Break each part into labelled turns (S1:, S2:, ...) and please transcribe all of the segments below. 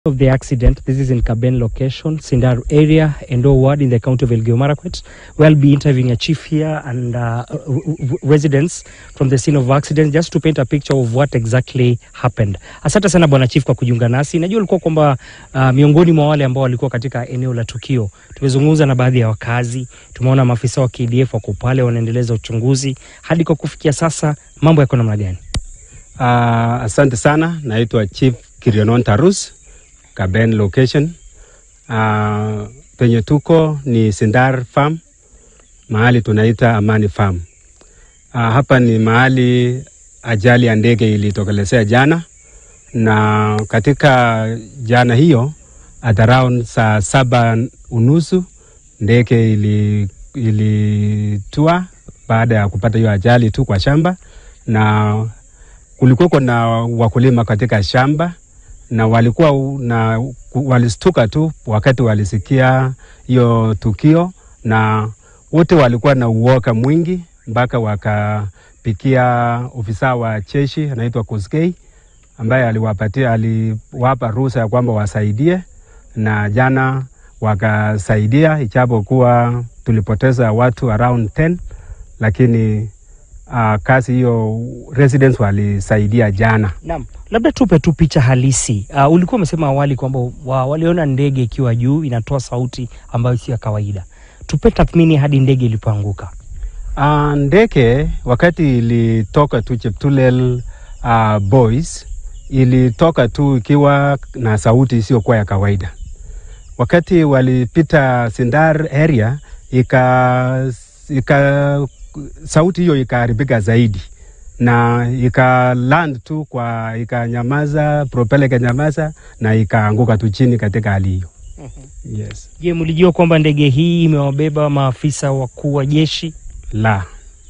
S1: of the accident. This is in Kaben location, Sindar area, Endo ward in the county of Elgeyo Marakwet. We'll be interviewing a chief here and uh, w- w- residents from the scene of accident just to paint a picture of what exactly happened. Asante sana bwana chief kwa kujiunga nasi. Najua ulikuwa kwamba uh, miongoni mwa wale ambao walikuwa katika eneo la tukio. Tumezungumza na baadhi ya wakazi, tumeona maafisa wa KDF wako pale wanaendeleza uchunguzi. Hadi kwa kufikia sasa mambo yako namna gani?
S2: Uh, asante sana, naitwa Chief Kirionon Tarus, Kaben location. Uh, penye tuko ni Sindar Farm, mahali tunaita Amani Farm. Uh, hapa ni mahali ajali ya ndege ilitokelezea jana, na katika jana hiyo at around saa saba unusu ndege ili ilitua baada ya kupata hiyo ajali tu kwa shamba na kulikuwako na wakulima katika shamba na walikuwa u- na walistuka tu wakati walisikia hiyo tukio, na wote walikuwa na uoga mwingi mpaka wakapikia ofisa wa jeshi anaitwa Koskei ambaye aliwapatia aliwapa ruhusa ya kwamba wasaidie, na jana wakasaidia, ijapokuwa tulipoteza watu around 10 lakini uh, kazi hiyo residents walisaidia jana.
S1: Naam, labda tupe tu picha halisi. Uh, ulikuwa umesema awali kwamba wa, waliona ndege ikiwa juu inatoa sauti ambayo sio ya kawaida. Tupe tathmini hadi ndege ilipoanguka.
S2: Uh, ndege wakati ilitoka tu Cheptulel uh, boys ilitoka tu ikiwa na sauti isiyokuwa ya kawaida. Wakati walipita Sindar area ika, ika sauti hiyo ikaharibika zaidi na ika land tu kwa ikanyamaza, propeller ikanyamaza na ikaanguka tu chini katika hali hiyo. Yes.
S1: Je, mlijua kwamba ndege hii imewabeba maafisa wakuu wa jeshi?
S2: La,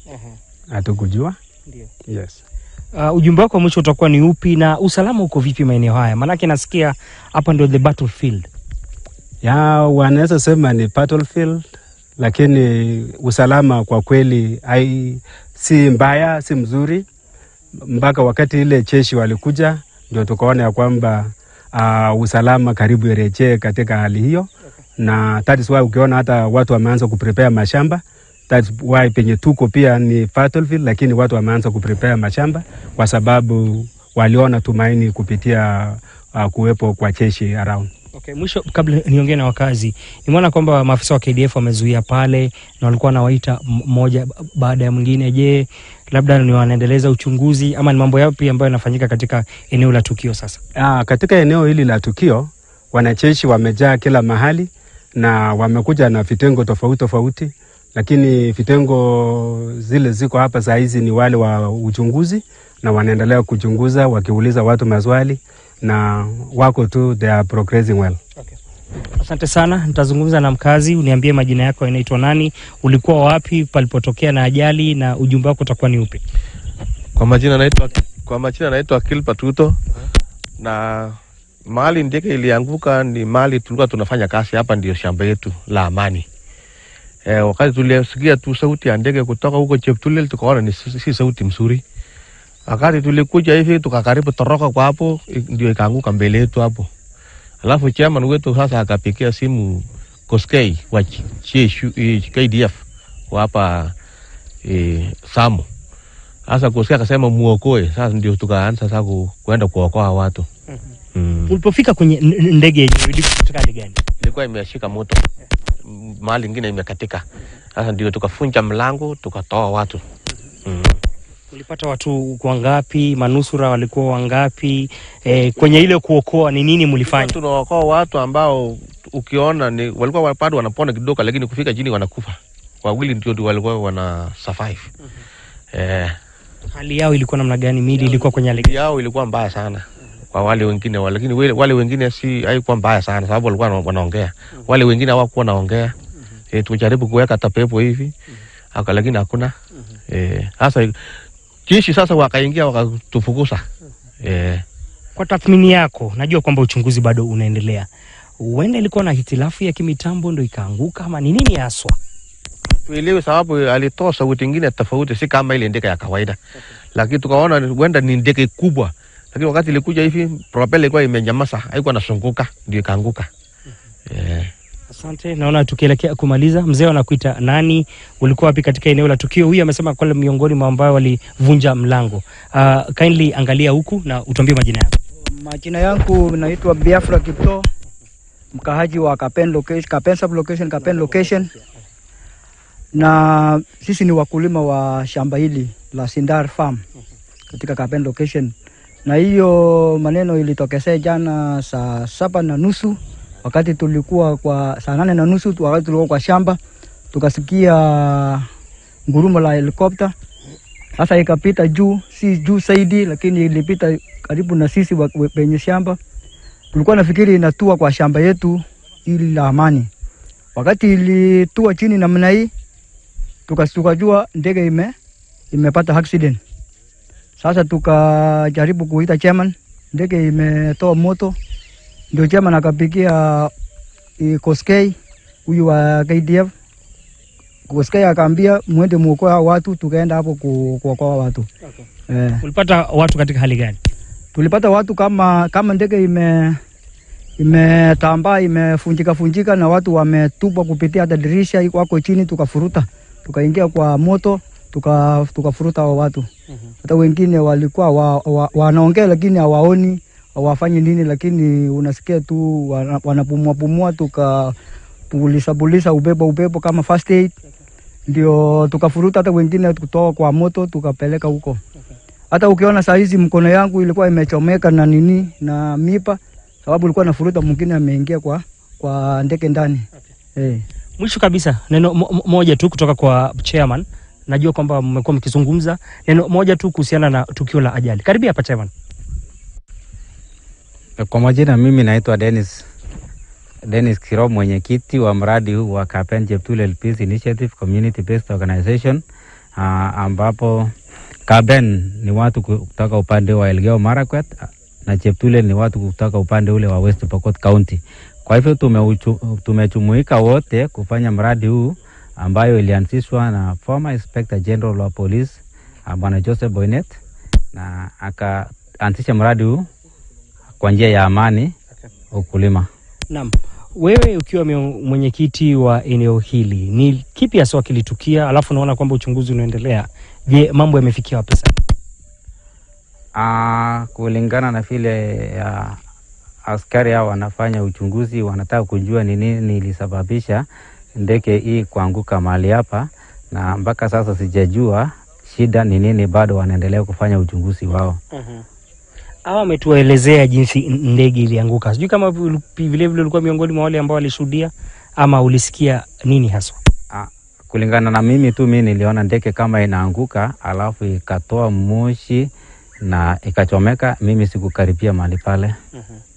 S2: hatukujua.
S1: Ndio.
S2: Yes.
S1: Uh, ujumbe wako wa mwisho utakuwa ni upi na usalama uko vipi maeneo haya? Maanake nasikia hapa ndio the battlefield.
S2: ya wanaweza sema ni battlefield, lakini usalama kwa kweli hai, si mbaya, si mzuri. Mpaka wakati ile jeshi walikuja, ndio tukaona ya kwamba uh, usalama karibu irejee katika hali hiyo, na that is why ukiona hata watu wameanza kuprepare mashamba That's why penye tuko pia ni battlefield, lakini watu wameanza kuprepare mashamba kwa sababu waliona tumaini kupitia uh, kuwepo kwa jeshi around.
S1: Okay, mwisho kabla niongee na wakazi, nimeona kwamba maafisa wa KDF wamezuia pale na walikuwa wanawaita m- mmoja ba- baada ya mwingine. Je, labda ni wanaendeleza uchunguzi ama ni mambo yapi ambayo yanafanyika katika eneo la tukio sasa?
S2: Ah, katika eneo hili la tukio wanajeshi wamejaa kila mahali na wamekuja na vitengo tofauti tofauti, lakini vitengo zile ziko hapa saa hizi ni wale wa uchunguzi na wanaendelea kuchunguza wakiuliza watu maswali na wako tu, they are progressing well.
S1: Asante sana, nitazungumza na mkazi. Uniambie majina yako, inaitwa nani, ulikuwa wapi palipotokea na ajali, na ujumbe wako utakuwa ni upi?
S3: Kwa majina naitwa kwa majina naitwa Kilpa Tuto, na mahali ndege ilianguka ni mahali tulikuwa tunafanya kazi hapa, ndio shamba yetu la Amani. E, wakati tulisikia tu sauti ya ndege kutoka huko Cheptulel, tukaona ni si si sauti mzuri. Wakati tulikuja hivi tukakaribu toroka kwa hapo, i- ndio ikaanguka mbele yetu hapo. Alafu chairman wetu sasa akapigia simu Koskei wa Ch- CSU eh, KDF wa hapa e, Samu sasa kusikia akasema muokoe. Sasa ndio tukaanza sasa ku, kuenda kuokoa watu mm.
S1: Ulipofika kwenye n- n- ndege yenyewe ilikuwa katika hali gani?
S3: Ilikuwa imeshika moto M- mahali ingine imekatika. Sasa ndio tukafunja mlango tukatoa watu mm.
S1: Ulipata watu wangapi? Manusura walikuwa wangapi? E, kwenye ile kuokoa ni nini mlifanya?
S3: Tunaokoa watu ambao ukiona ni walikuwa bado wanapona kidogo, lakini kufika chini wanakufa. Wawili ndio ndio walikuwa wana survive eh,
S1: Hali yao ilikuwa namna gani? Mili ilikuwa kwenye hali gani?
S3: yao ilikuwa mbaya sana kwa wale wengine wale, lakini wale, wale wengine si haikuwa mbaya sana sababu walikuwa wana- wanaongea. Wale wengine hawakuwa wanaongea. Eh, tujaribu kuweka tapepo hivi aka, lakini hakuna eh, sasa jeshi sasa wakaingia wakatufukuza eh,
S1: Kwa tathmini yako, najua kwamba uchunguzi bado unaendelea, huenda ilikuwa na hitilafu ya kimitambo ndo ikaanguka, ama ni nini haswa?
S3: tuelewe sababu alitoa sauti ingine tofauti, si kama ile ndege ya kawaida, lakini tukaona huenda ni ndege kubwa lakini wakati ilikuja hivi propela ilikuwa imenyamaza, haikuwa nasunguka, ndio ikaanguka. Eh,
S1: Asante, naona tukielekea kumaliza, mzee anakuita nani, ulikuwa wapi katika eneo la tukio? Huyu amesema kwa miongoni mwa ambao walivunja mlango. Uh, kindly angalia huku na utuambie majina yako.
S4: Majina yangu naitwa Biafra Kipto, mkahaji wa Kapen location, Kapen sub location, Kapen location, na sisi ni wakulima wa shamba hili la Sindar Farm katika Kapen location, na hiyo maneno ilitokezea jana saa saba na nusu wakati tulikuwa kwa saa nane na nusu wakati tulikuwa kwa shamba, tukasikia ngurumo la helikopta sasa ikapita juu, si juu zaidi, lakini ilipita karibu na sisi wa- we- penye shamba. Tulikuwa nafikiri inatua kwa shamba yetu ili la amani. Wakati ilitua chini namna hii, tuka- tukajua ndege ime imepata accident. Sasa tukajaribu kuita chairman, ndege imetoa moto, ndio chairman akapigia eh, Koskei huyu wa KDF Koskei akaambia mwende muokoe hao watu, tukaenda hapo ku- kuokoa watu eh.
S1: Ulipata watu katika hali gani?
S4: Tulipata watu kama kama ndege ime imetambaa imefunjika funjika na watu wametupwa kupitia hata dirisha wako chini, tukafuruta tukaingia kwa moto tuka tukafuruta hao watu. Hata wengine walikuwa wa, wa, wanaongea lakini hawaoni hawafanyi nini, lakini unasikia tu wana- wanapumua pumua, tukapulisa pulisa ubebo ubebo kama first aid, ndio tukafuruta hata wengine kutoka kwa moto tukapeleka huko hata ukiona saa hizi mkono yangu ilikuwa imechomeka na nini na mipa, sababu ilikuwa nafuruta, mwingine ameingia kwa kwa ndege ndani eh.
S1: Mwisho kabisa, neno mo- mo- moja tu kutoka kwa chairman. Najua kwamba mmekuwa mkizungumza, neno moja tu kuhusiana na tukio la ajali. Karibia hapa chairman.
S5: Kwa majina mimi naitwa Dennis Dennis Kiro, mwenyekiti wa mradi huu wa Kapen Cheptulel Peace Initiative Community Based Organization uh, ambapo Kapen ni watu kutoka upande wa Elgeyo Marakwet na Cheptulel ni watu kutoka upande ule wa West Pokot County. Kwa hivyo tumeuchu- tumejumuika wote kufanya mradi huu ambayo ilianzishwa na former Inspector General wa Police uh, Bwana Joseph Boynet na akaanzisha mradi huu kwa njia ya amani ukulima.
S1: Naam, wewe ukiwa mio- mwenyekiti wa eneo hili, ni kipi hasa kilitukia? Alafu naona kwamba uchunguzi unaendelea. Je, mambo yamefikia wapi sasa?
S5: Ah, kulingana na vile ya askari hao wanafanya uchunguzi, wanataka kujua ni nini ilisababisha ndege hii kuanguka mahali hapa, na mpaka sasa sijajua shida ni nini, bado wanaendelea kufanya uchunguzi wao.
S1: Hawa wametuelezea jinsi n- ndege ilianguka. Sijui kama vile vile ulikuwa miongoni mwa wale ambao walishuhudia ama ulisikia nini haswa?
S5: Ah, kulingana na mimi tu, mimi niliona ndege kama inaanguka, alafu ikatoa moshi na ikachomeka. Mimi sikukaribia mahali pale.